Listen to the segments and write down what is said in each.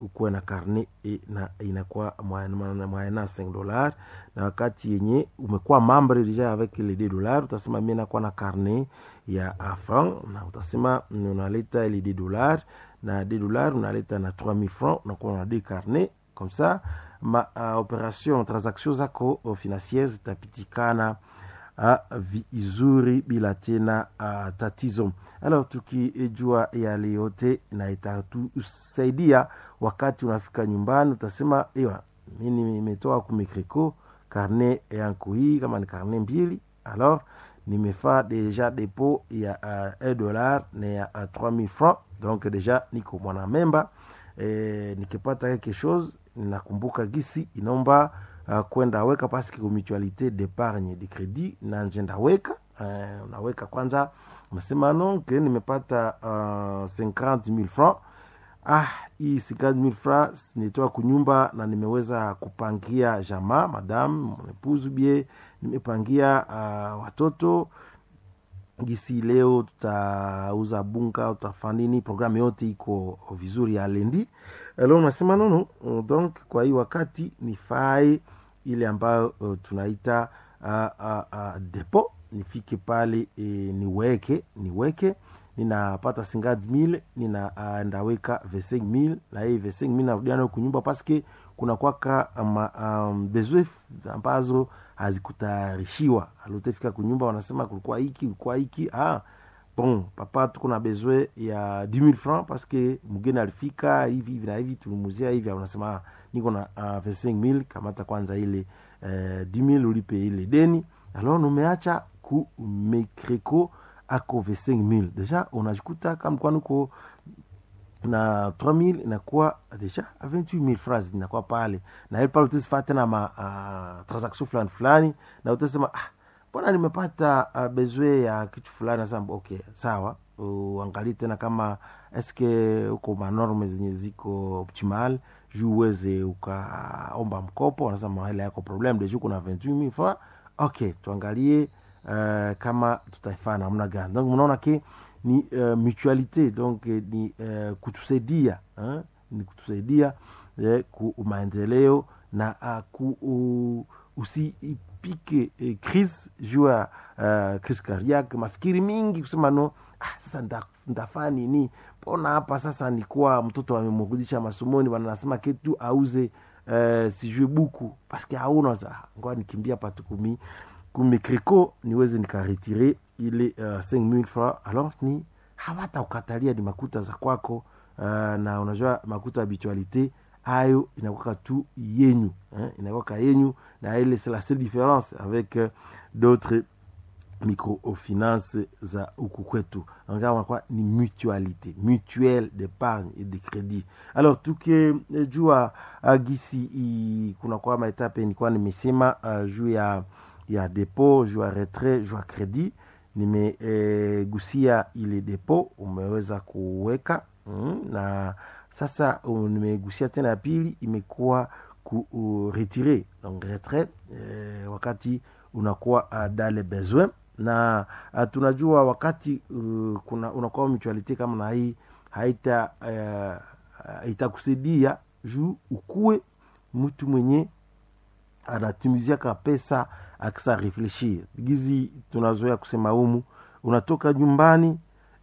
ukuwe na karne e, na inakuwa mwaena 5 dollars na wakati yenye umekuwa membre deja avec les 2 dollars utasema mi nakuwa na karne ya franc na utasema unaleta ile 2 dollars na 2 dollars unaleta na 3000 francs unakuwa na deux carnet comme ça ma uh, operation transaction zako uh, financiere zitapitikana uh, vizuri bila tena uh, tatizo alors tukijua yale yote na itatusaidia wakati unafika nyumbani utasema ewa mimi nimetoa kumikriko karne yangu hii kama ni karne mbili alors nimefaa deja depo ya uh, 1 dollar na ya uh, 3000 francs donc deja niko mwana memba e, nikipata quelque chose nakumbuka gisi inaomba uh, kwenda weka paske mutualité d'épargne de crédit na njenda weka uh, unaweka kwanza unasema no ke nimepata uh, 50000 francs ah hii 50000 francs nitoa kunyumba na nimeweza kupangia jamaa madam mwepuzu bie nimepangia uh, watoto gisi leo tutauza bunga tutafanini programu yote iko vizuri ya lendi leo unasema nono donc kwa hii wakati nifae ile ambayo uh, tunaita uh, uh, uh, depo nifike pale e, niweke niweke ninapata 50000 nina uh, ndaweka 25000 na hii 25000 narudia nayo kunyumba paske kuna kwaka um, um, besoin ambazo hazikutayarishiwa alotefika kunyumba wanasema kulikuwa hiki kulikuwa hiki ah, bon papa tuko na besoin ya 10000 francs paske mgeni alifika hivi hivi na hivi tulimuzia hivi unasema ah, niko na uh, 25000 kamata kwanza ile uh, 10000 ulipe ile deni alors numeacha ku mekreko ako 25000 deja unajikuta kama kwa nuko na 3000 inakuwa deja 28000 francs inakuwa pale na ile pale utasifaa tena ma uh, transaction fulani fulani na utasema ah mbona nimepata uh, besoin ya kitu fulani sasa okay sawa uangalie tena kama eske uko manorme zenye ziko optimal juu uweze ukaomba mkopo wanasema hela yako problem deja kuna 28000 francs okay tuangalie uh, kama tutaifaa namna gani donc mnaona ke ni uh, mutualité donc ni uh, kutusaidia uh, ni kutusaidia uh, ku maendeleo na uh, ku uh, usipike uh, crise juu ya uh, crise cardiaque mafikiri mingi kusema no ah, sasa ndafaa nini mbona hapa sasa nikuwa mtoto amemrudisha masomoni wanasema ketu auze uh, sijue buku paske hauna ngoa nikimbia patukumi kumikriko niweze nikaretire ile uh, 5000 francs alors ni hawata ukatalia ni makuta za kwako uh, na unajua makuta habitualité ayo inakwaka tu yenyu eh, inakwaka yenyu na ile c'est la seule différence avec uh, d'autres microfinance za huku kwetu anakuwa ni mutualité mutuelle d'épargne et de crédit alors tukijua uh, gisi i, kuna kwa maetape nilikuwa nimesema uh, juu ya ya depo juu ya retrait juu ya credit nimegusia e, ile depo umeweza kuweka mm, na sasa uh, nimegusia tena ya pili imekuwa kuretire donc retrait e, wakati unakuwa uh, dale besoin na uh, tunajua wakati uh, kuna unakuwa mutualite kama na hii haita uh, itakusaidia juu ukuwe mtu mwenye anatumiziaka pesa akisa refleshir gizi tunazoea kusema humu unatoka nyumbani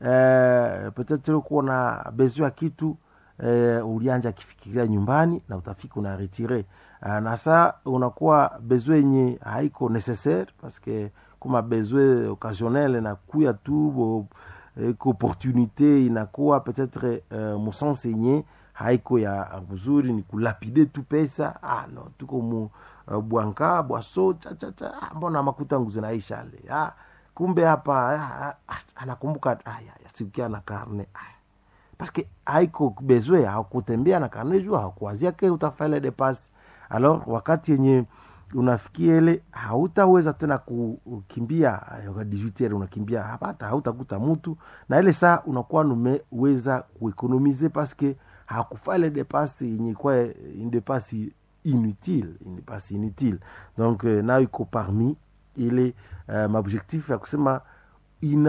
eh, petetre kuwa na bezo ya kitu eh, ulianja akifikiria nyumbani na utafika unaretire uh, na saa unakuwa bezo yenye haiko necessaire paske kuma bezo occasionnel nakuya tu bo, eh, opportunité inakuwa petetre uh, musense yenye haiko ya mzuri ni kulapide tu pesa ah, no tuko mu uh, bwanka bwaso chachacha ah, mbona makuta nguzi naisha ale ah, kumbe hapa ah, ah, anakumbuka ah, yasikia na karne ah. paske haiko bezwe hakutembea na karne juu hakuwazia ke utafaile depasi alors wakati yenye unafikia ile hautaweza tena kukimbia 18 unakimbia hapata hautakuta mtu na ile saa unakuwa numeweza kuekonomize paske hakufale depasi yenye kwa indepasi inutile indepasi inutile donc euh, nayo iko parmi ile uh, maobjectif ya kusema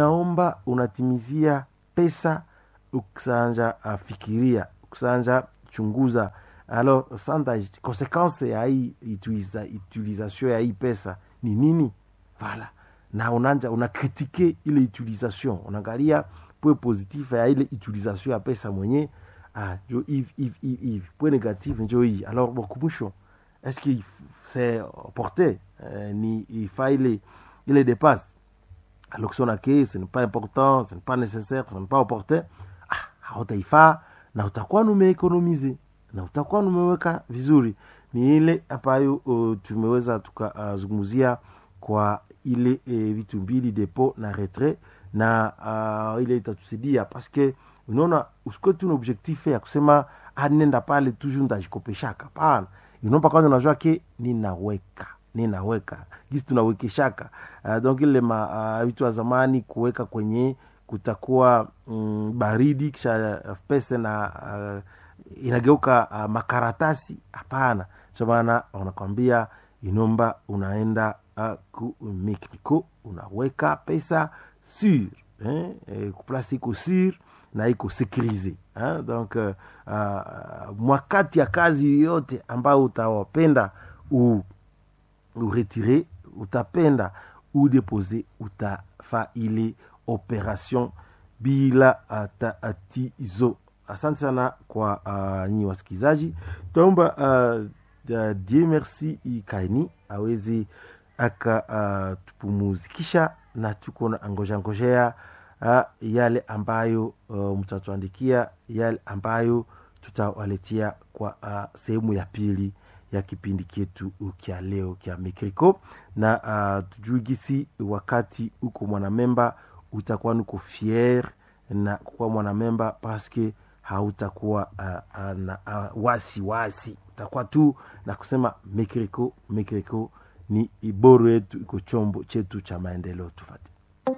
inaomba unatimizia pesa ukusanja afikiria ukusanja unachunguza alors sanda konsekanse ya hii utiliza, utilisation ya hii pesa ni nini vala na unanja unakritike ile utilisation unaangalia point positif ya ile utilisation ya pesa mwenye ah, njo hivi hivi hivi hivi point négatif njo hii alors bon kumwisho est-ce que c'est porté euh, ni ifaa ile ile dépasse alors que si on a que ce n'est pas important ce n'est pas nécessaire ce n'est pas opportun ah, hautaifaa na utakuwa numeekonomize na utakuwa numeweka vizuri ni ile ambayo uh, tumeweza tukazungumzia uh, kwa ile uh, vitu mbili depo na retrait na uh, ile itatusaidia paske unaona usikuwe tu na objectif ya kusema ah, nenda pale toujours ndajikopeshaka pana inomba kwanza unajua ke ninaweka ninaweka gisi tunawekeshaka uh, donc ile ma uh, vitu wa zamani kuweka kwenye kutakuwa mm, baridi kisha uh, pesa na uh, inageuka uh, makaratasi hapana cho maana wanakwambia inomba unaenda uh, ku mikniko unaweka pesa sur eh, eh, kuplasi iko sur na iko sekurize eh? donc uh, uh, mwakati ya kazi yoyote ambayo utawapenda u uretire utapenda udepose utafa ile operation bila tatizo asante sana kwa uh, nyi wasikilizaji taomba uh, uh, die merci ikaini awezi akatupumuzikisha uh, na tuko na ngojea ngojea uh, yale ambayo uh, mtatuandikia yale ambayo tutawaletea kwa uh, sehemu ya pili ya kipindi chetu kya leo kya mikriko na uh, tujui gisi wakati uko mwanamemba utakuwa nuko fier na kuwa mwanamemba paske hautakuwa uh, uh, na uh, wasi wasi utakuwa tu na kusema mikriko mikriko ni iboro yetu iko chombo chetu cha maendeleo tufati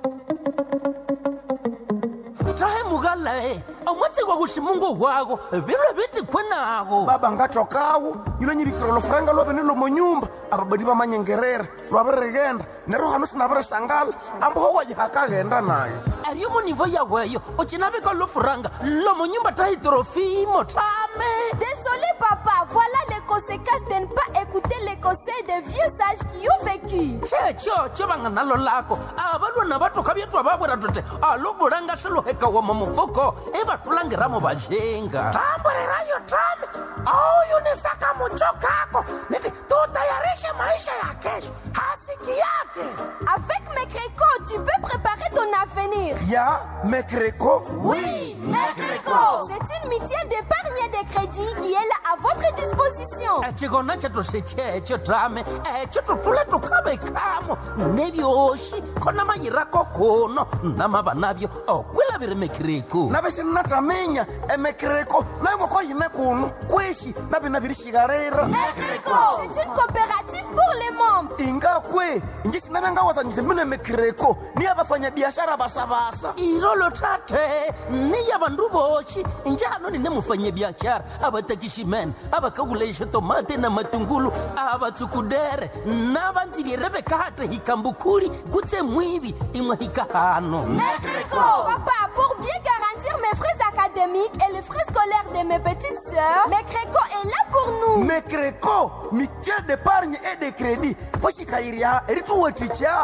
tahe mugalae omwatsigwa kuximungu wako vilwe viti kwenago baba ngatokawo yilo nyivikira lofuranga lwavene lomonyumba ababadi vamanyengerera lwavirigenda nero hano sinavirisangala amboho wajihakaghenda nayo ariyo munivo yaweyo ucinavika lofuranga lomonyumba tahi trofimo tame Désolé papa, voilà les conséquences de ne pas écouter les conseils des vieux sages qui ont vécu. checho chovanga nalo lako avalwana vatoka vyetwa vavwera tote alobulanga swiluhekawa mumufuko ivatulangiramo vajenga tamburirayo tame auyunisaka mucho kako niti tutayarishe maisha ya kesho hasiki yake Avec mes crécots, tu peux préparer ton avenir. ya mekreko Oui, Mecreco C'est une mutuelle d'épargne et de crédit qui est là à votre disposition. echikona chetu sechecho tame echo tutule tukavekamo nevyoxi khona mayirako kuno namava navyo okwilaviri mekiriku navisinataminya emekreko nayo ngoko yine kuno kwishi navina virishikarira Mecreco C'est une coopérative pour les membres. ingakwe inji sinavengawazanyise mine mekreko niya vafanyabiashara vasavasa ilolo tate niya vandu voxi njano nine mufanyabiaxara avatakiximene avakakulaixa tomate na matungulu avatsukudere na vandzilire vekate hikambukhuli kutse mwivi imwe hikahano Mecreco Papa, pour bien garantir mes frais académiques et les frais scolaires de mes petites sœurs, Mecreco est là pour nous. mekreko mutuelle d'épargne et de crédit poxikayirya erituweticha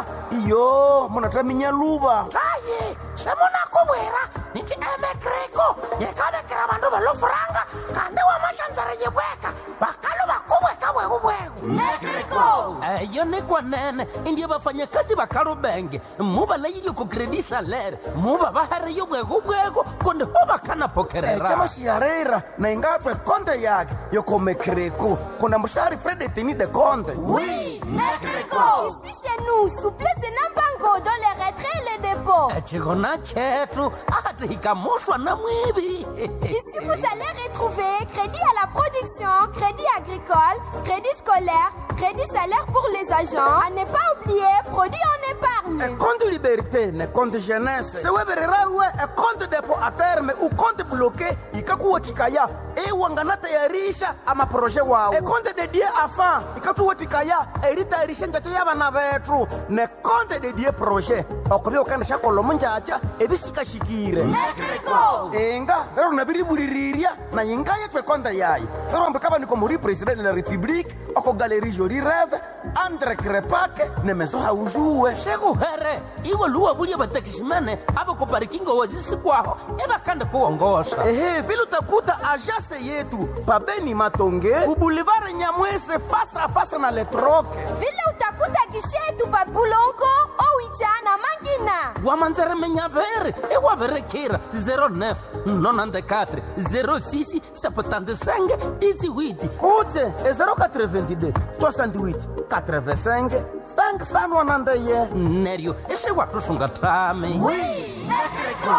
iyo munataminya luva taye semunakuvwera niti emekreko yekavekera vandu velofuranga kandi wamaxandzara yivweka vakalu vakuvweka vwekuvweku Mecreco eyo ni kwanene indiye vafanyakazi va kalubenge mu va layilyo ku credit salaire mu va va hariyo bwekubweko kundi ho va kana pokerera chamaxiharera na ingatwe konte yake yoko mekreko kuna mushari fredetini de konte Oui, Mecreco Ici chez nous, souplesse et nambango dans les retraits et les dépôts. echikona chetu ati hikamuxwa na mwivi Ici, vous allez retrouver crédit à la production, crédit agricole, crédit scolaire, crédit salaire pour les agents. À ne pas oublier, produit en épargne. ekonte liberté ne konte jeunesse sewevererawe ekonte depo a terme ukonte bloqué ikakuwotikaya iwanganatayarisha amaproje wawo ekonde dedie afa ikatuwatikaya eritayarisha njacha yabana bethu nekonde dedie proje okubya ukandisha kolomo njacha ebisikashikire Mexico! inga lero nabiribulirirya na inga yethu ekonde yayo lero mbikaba muri president de la republique oko galeri joli reve andre krepake nemeso haujuwe shekuhere iwe luwa bulya batakishimene abakoparikingo wazisikwaho ebakanda kuwongosha ehe vile utakuta ajase yetu pabeni matonge ubulivare nyamwese fasa fasa na letroke Vile utakuta gishetu papulongo owicha na mangina. wamanzeremenyavere ewaverekira 09 94 06 75 18 utse e 082 68 85 5sanwanandeye neryo esewatusunga tami Mexico!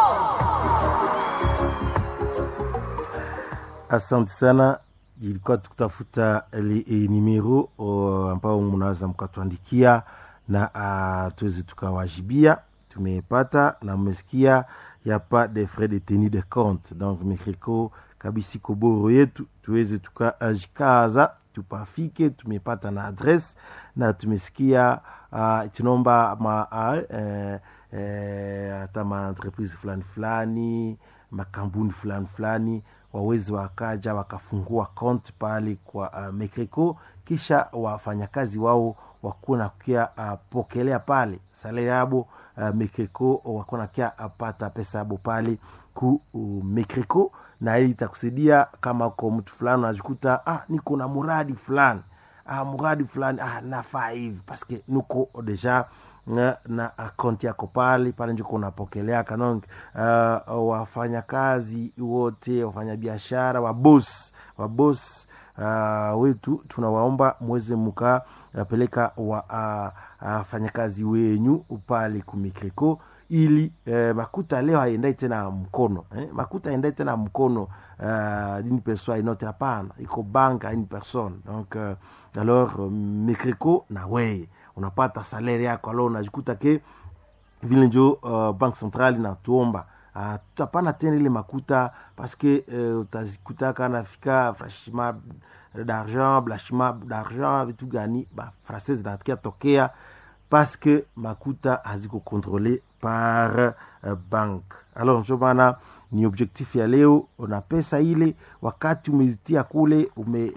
asante sana ilikuwa tukutafuta li, e, nimero o, ambao mnaweza mkatuandikia na uh, tuweze tukawajibia tumepata na mmesikia ya pas de frais de tenue de compte donc mekriko kabisi koboro yetu tuweze tukajikaza tupafike tumepata na adresse na tumesikia uh, tunaomba ma uh, eh, eh, hata maentreprise fulani fulani makampuni fulani fulani waweze wakaja wakafungua konti pale kwa uh, mekreko kisha wafanyakazi wao wakuwa nakia uh, pokelea pale salari yabo uh, mekreko wakuwa nakia apata pesa yabo pale ku uh, mekreko na hii itakusaidia kama ko mtu fulani unajikuta ah, niko na muradi fulani ah, muradi fulani ah, nafaa hivi paske nuko deja na, na akaunti yako pale pale njuko unapokelea kanong uh, wafanyakazi wote wafanyabiashara wabos wabos uh, wetu tunawaomba mweze mukapeleka wafanyakazi uh, uh, wenyu pale kumikreko ili eh, makuta leo haendai tena mkono eh? makuta haendai tena mkono uh, d'une personne inote hapana iko banka une personne donc uh, alors uh, mikreko na weye unapata salari yako alo unajikuta ke vile njo uh, bank central inatuomba uh, tutapana tena ile makuta paske uh, utazikutaka nafika franchiment d'argent blanchiment d'argent vitu gani ba français zinatakia tokea paske makuta haziko controle par uh, bank alors njo maana ni objectif ya leo una pesa ile wakati umezitia kule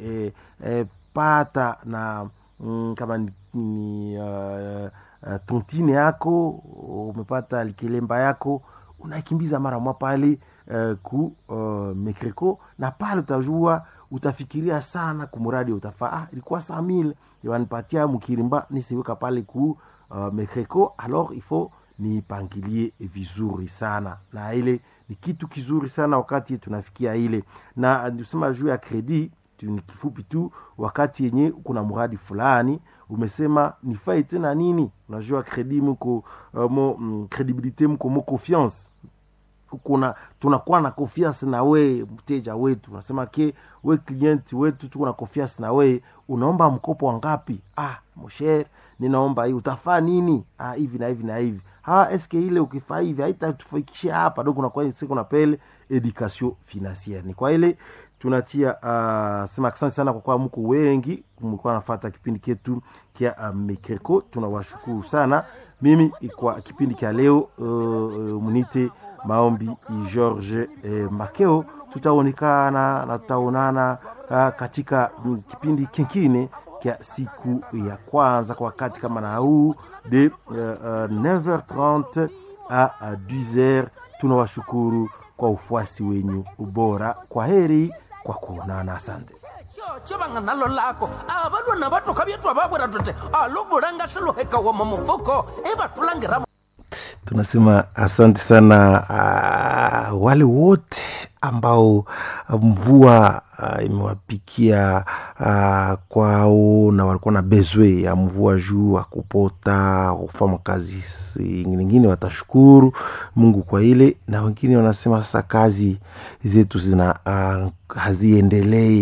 umepata eh, eh, na mm, kama ni, ni uh, uh, tontine yako umepata likelemba yako unaikimbiza mara mwa pale uh, ku uh, mekreko na pale utajua utafikiria sana kumuradi utafaa ah, ilikuwa saa mil wanipatia mkirimba nisiweka pale ku uh, mekreko alors il faut nipangilie vizuri sana na ile ni kitu kizuri sana wakati tunafikia ile na tusema juu ya kredi ni kifupi tu wakati yenye kuna mradi fulani umesema nifai tena nini unajua kredi mko uh, mo mm, credibilite mko mo confiance kuna tunakuwa na confiance na we mteja wetu unasema ke we client wetu tuko na confiance na we unaomba mkopo wangapi ah mosher ninaomba hii utafaa nini ah, hivi na hivi na hivi ha eske ile ukifaa hivi haitatufikishia hapa do kunakuwa siku na pele education financiere ni kwa ile tunatia uh, sema asante sana kwa kuwa mko wengi mlikuwa nafata kipindi ketu kia uh, mekreko tunawashukuru sana mimi kwa kipindi kya leo uh, uh, munite maombi george eh, makeo tutaonekana na tutaonana uh, katika mm, kipindi kingine kya siku ya kwanza kwa wakati kama na huu de uh, uh, 9h30 a 10h tunawashukuru kwa ufuasi wenyu ubora kwa heri kwa kuonana asante chocho vanga nalo lako avalwa na vatoka vyetu avavwera tote aluvulanga swiluheka ma mufuko ivatulangiramo tunasema asante sana uh, wale wote ambao mvua uh, imewapikia uh, kwao na walikuwa na bezwe ya mvua juu akupota kufanya kazi ingine watashukuru mungu kwa ile na wengine wanasema sasa kazi zetu zina uh, haziendelei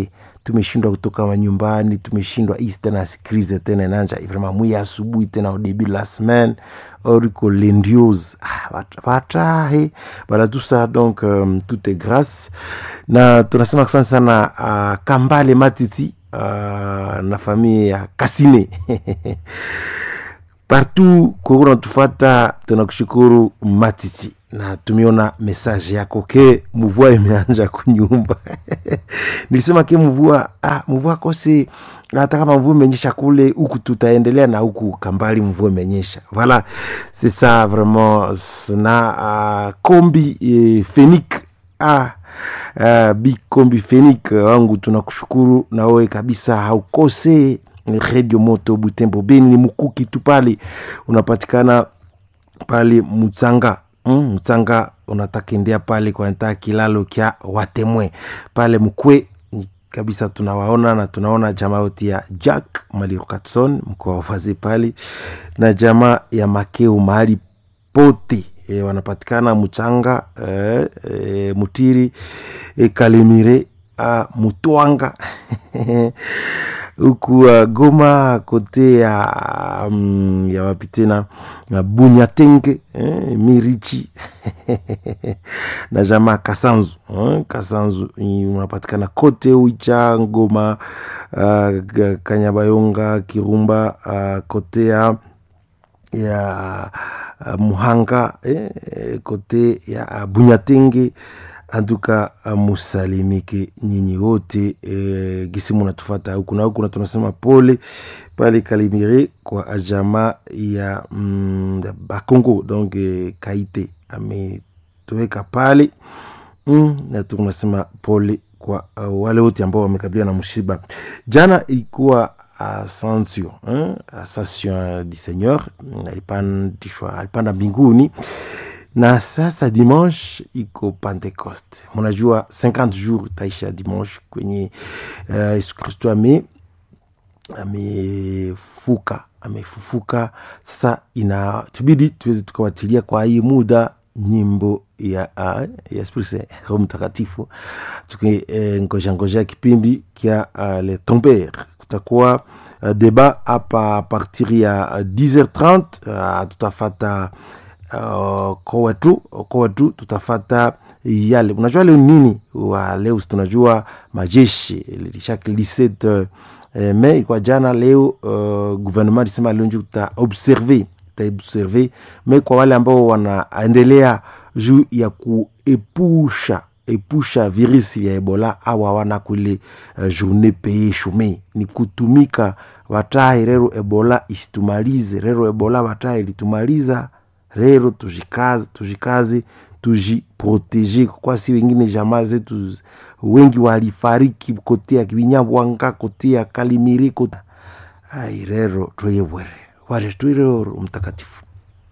tumeshindwa kutoka manyumbani tumeshindwa hii tena krize tena inanja vraiment mwi asubuhi tena au début de la semaine oriko lendiose ah, vatahe bala tout ça donc um, tout est grâce na tunasema asante sana uh, kambale matiti uh, na familia ya kasine partout kukuna tufata tunakushukuru matiti na tumeona message yako ke mvua imeanja kunyumba nilisema ke mvua ah, mvua kose hata kama mvua imenyesha kule huku tutaendelea na huku kambali mvua imenyesha voilà c'est ça vraiment na uh, kombi eh, fenik ah, uh, bi kombi fenik wangu tunakushukuru na wewe kabisa haukose redio moto butembo beni ni mukuki tu pale unapatikana pale mutsanga mm, mutsanga unatakendea pale kwa ntaa kilalo kya watemwe pale mkwe kabisa tunawaona na tunaona jamaa yote ya jack malirokatson mkoa wafazi pale na jamaa ya makeo mahali pote e, wanapatikana mchanga e, e, mutiri e, kalimire a, mutwanga huku uh, goma kote ya um, ya wapi tena na bunyatenge eh, mirichi na jamaa kasanzu eh, kasanzu unapatikana kote uicha ngoma uh, kanyabayonga kirumba uh, kote ya ya uh, muhanga eh, kote ya uh, bunyatenge antuka musalimike nyinyi wote e, gisi munatufata huku na huku na tunasema pole pale kalimire kwa ajama ya mm, bakongo donc e, kaite ametoweka pale mm, na tunasema pole kwa uh, wale wote ambao wamekabiliwa na mshiba jana ilikuwa ascension eh? ascension du seigneur alipandishwa alipanda mbinguni na sasa dimanche iko pentecoste munajua 50 jours taisha dimanche kwenye uh, yesu kristo ame amefuka amefufuka sasa ina tubidi tuweze tukawatilia kwa hii muda nyimbo ya uh, ya spirse roho mtakatifu tukingojangojea uh, kipindi kya uh, le tomber kutakuwa uh, deba hapa partir ya uh, 10h30 uh, tutafata uh, kowetu kowetu tutafata yale unajua leo nini wa leo tunajua majeshi chaque 17 uh, me ilikuwa jana leo uh, gouvernement lisema leo nju tutaobserve tutaobserve me kwa wale ambao wanaendelea juu ya kuepusha epusha virusi vya ebola au hawana kule uh, journée paye chome ni kutumika watahi rero ebola isitumalize rero ebola watahi ilitumaliza rero tujikaze tujikaze tujiproteje kwa si wengine jamaa zetu wengi walifariki kote ya kibinyabwanga kote ya kalimiri kote ai rero tweyewere ware twirero mtakatifu